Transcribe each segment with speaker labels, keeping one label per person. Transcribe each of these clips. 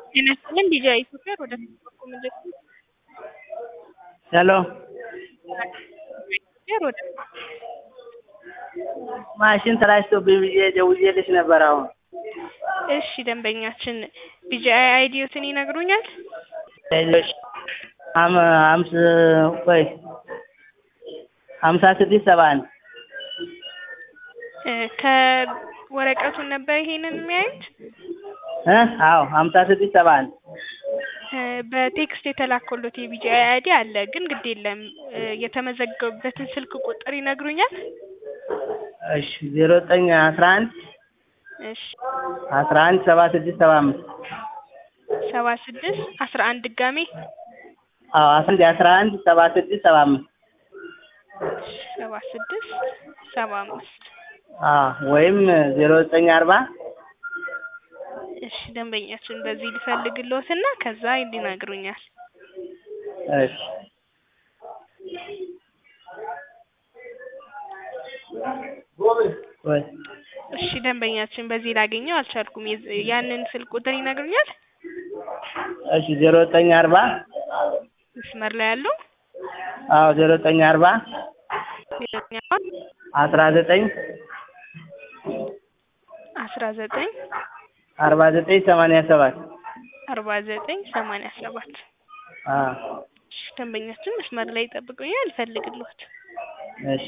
Speaker 1: ጤና ይስጥልኝ ቢጂአይ ኢትዮጵያ ወደ ፌስቡክ ምልክት
Speaker 2: ሄሎ
Speaker 1: ኢትዮጵያ ወደ
Speaker 2: ማሽን ተላጭቶብኝ ብዬ ደውዬልሽ ነበር አሁን
Speaker 1: እሺ ደንበኛችን ቢጂአይ አይዲዮትን ይነግሩኛል?
Speaker 2: ሌሎች አም አምስ ቆይ ሀምሳ ስድስት ሰባ አንድ
Speaker 1: እ ከወረቀቱን ነበር ይሄንን የሚያዩት?
Speaker 2: እ አዎ ሀምሳ ስድስት ሰባ አንድ
Speaker 1: እ በቴክስት የተላከሎት የቢጂአይ አይዲ አለ ግን ግድ የለም እ የተመዘገቡበትን ስልክ ቁጥር ይነግሩኛል?
Speaker 2: እሺ ዜሮ ዘጠኝ አስራ አንድ
Speaker 1: እሺ
Speaker 2: አስራ አንድ ሰባ ስድስት ሰባ አምስት
Speaker 1: ሰባ ስድስት አስራ አንድ ድጋሜ
Speaker 2: አዎ አስራ አንድ አስራ አንድ ሰባ ስድስት ሰባ አምስት
Speaker 1: ሰባ ስድስት ሰባ አምስት
Speaker 2: አዎ ወይም ዜሮ ዘጠኝ አርባ
Speaker 1: እሺ ደንበኛችን በዚህ ልፈልግልዎትና ከዛ ይነግሩኛል።
Speaker 2: እሺ ወይ
Speaker 1: እሺ ደንበኛችን በዚህ ላገኘው አልቻልኩም። የዝ- ያንን ስልክ ቁጥር ይነግሩኛል?
Speaker 2: እሺ ዜሮ ዘጠኝ አርባ
Speaker 1: መስመር ላይ ያለው
Speaker 2: አዎ ዜሮ ዘጠኝ አርባ
Speaker 1: ሌላኛዋ
Speaker 2: አስራ ዘጠኝ
Speaker 1: አስራ ዘጠኝ
Speaker 2: አርባ ዘጠኝ ሰማንያ ሰባት
Speaker 1: አርባ ዘጠኝ ሰማንያ ሰባት
Speaker 2: አዎ
Speaker 1: እሺ ደንበኛችን መስመር ላይ ይጠብቁኛል እፈልግልዎት።
Speaker 2: እሺ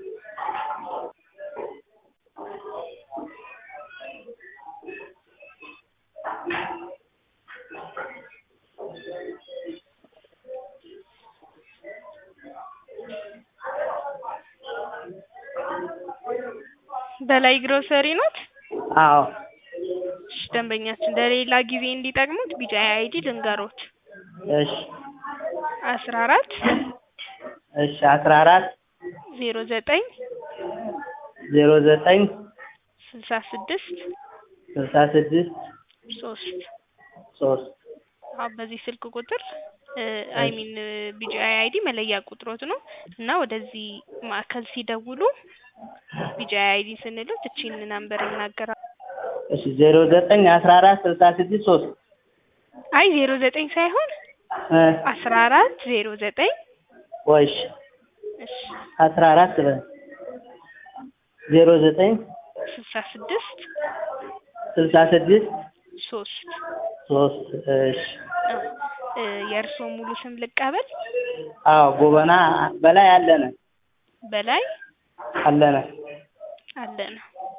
Speaker 1: በላይ ግሮሰሪ ኖት?
Speaker 2: አዎ
Speaker 1: እሺ ደንበኛችን ለሌላ ጊዜ እንዲጠቅሙት ቢጂአይ አይዲ ልንገሮት።
Speaker 2: እሺ
Speaker 1: አስራ አራት
Speaker 2: እሺ አስራ አራት
Speaker 1: ዜሮ ዘጠኝ
Speaker 2: ዜሮ ዘጠኝ
Speaker 1: ስልሳ ስድስት
Speaker 2: ስልሳ ስድስት
Speaker 1: ሶስት
Speaker 2: ሶስት
Speaker 1: አሁን በዚህ ስልክ ቁጥር አይ ሚን ቢጂአይ አይዲ መለያ ቁጥሮት ነው እና ወደዚህ ማዕከል ሲደውሉ ቢጂአይ አይዲ ስንሉት እቺን ናምበር ይናገራል።
Speaker 2: እሺ ዜሮ ዘጠኝ አስራ አራት ስልሳ ስድስት ሶስት
Speaker 1: አይ ዜሮ ዘጠኝ ሳይሆን
Speaker 2: እ
Speaker 1: አስራ አራት ዜሮ ዘጠኝ
Speaker 2: ቆይ እሺ
Speaker 1: እሺ
Speaker 2: አስራ አራት በል ዜሮ ዘጠኝ
Speaker 1: ስልሳ ስድስት
Speaker 2: ስልሳ ስድስት
Speaker 1: ሶስት
Speaker 2: ሶስት እሺ
Speaker 1: እ የእርስዎ ሙሉ ስም ልቀበል?
Speaker 2: አዎ ጎበና በላይ አለነ
Speaker 1: በላይ
Speaker 2: አለነ
Speaker 1: አለነ።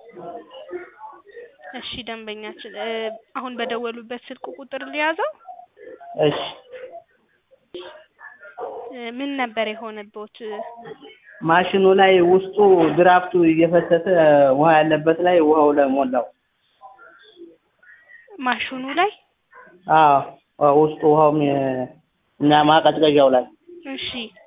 Speaker 1: እሺ ደንበኛችን እ አሁን በደወሉበት ስልክ ቁጥር ሊያዘው?
Speaker 2: እሺ
Speaker 1: እ ምን ነበር የሆነብዎት?
Speaker 2: ማሽኑ ላይ ውስጡ ድራፍቱ እየፈሰሰ ውሃ ያለበት ላይ ውሃው ላይ ሞላው።
Speaker 1: ማሽኑ ላይ?
Speaker 2: አዎ ውስጡ ውሃው እና ማቀዝቀዣው ላይ
Speaker 1: እሺ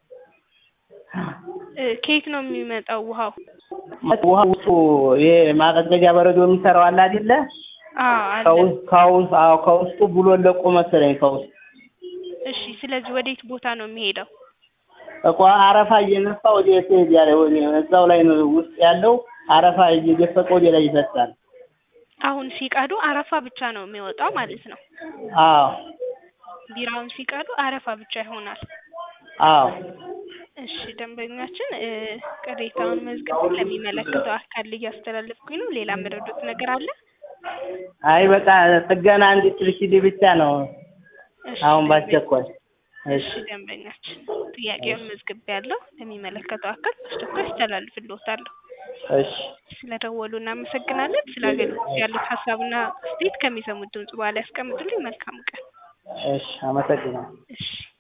Speaker 1: እ ከየት ነው የሚመጣው ውሃው?
Speaker 2: ውሃ ውስጡ ይሄ ማቀዝቀዣ በረዶ የሚሰራው አለ አይደለ?
Speaker 1: አዎ አለ።
Speaker 2: ከውስጥ ከውስጥ አዎ ከውስጡ ብሎ ለቆ መሰለኝ ከውስጥ
Speaker 1: እሺ ስለዚህ ወዴት ቦታ ነው የሚሄደው?
Speaker 2: እኮ አረፋ እየነፋ ወደ የት ያለ ወደ እዛው ላይ ነው ውስጥ ያለው አረፋ እየደፈቀ ወደ ላይ ይፈሳል።
Speaker 1: አሁን ሲቀዱ አረፋ ብቻ ነው የሚወጣው ማለት ነው።
Speaker 2: አዎ
Speaker 1: ቢራውን ሲቀዱ አረፋ ብቻ ይሆናል።
Speaker 2: አዎ
Speaker 1: እሺ ደንበኛችን እ ቅሬታውን መዝግቤ ለሚመለከተው አካል እያስተላለፍኩኝ ነው። ሌላ የምረዱት ነገር አለ?
Speaker 2: አይ በቃ ጥገና እንድትልሽልኝ ብቻ ነው
Speaker 1: እሺ
Speaker 2: አሁን
Speaker 1: ደንበኛ-
Speaker 2: ባስቸኳይ።
Speaker 1: እሺ ደንበኛችን ጥያቄውን መዝግቤያለሁ። ለሚመለከተው አካል በአስቸኳይ አስተላልፍልዎታለሁ።
Speaker 2: እሺ
Speaker 1: ስለደወሉ እናመሰግናለን። ስለ አገልግሎት ያሉት ሀሳብና አስተያየት ከሚሰሙት ድምጽ በኋላ ያስቀምጡልኝ። መልካም ቀን።
Speaker 2: እሺ አመሰግናለሁ።
Speaker 1: እሺ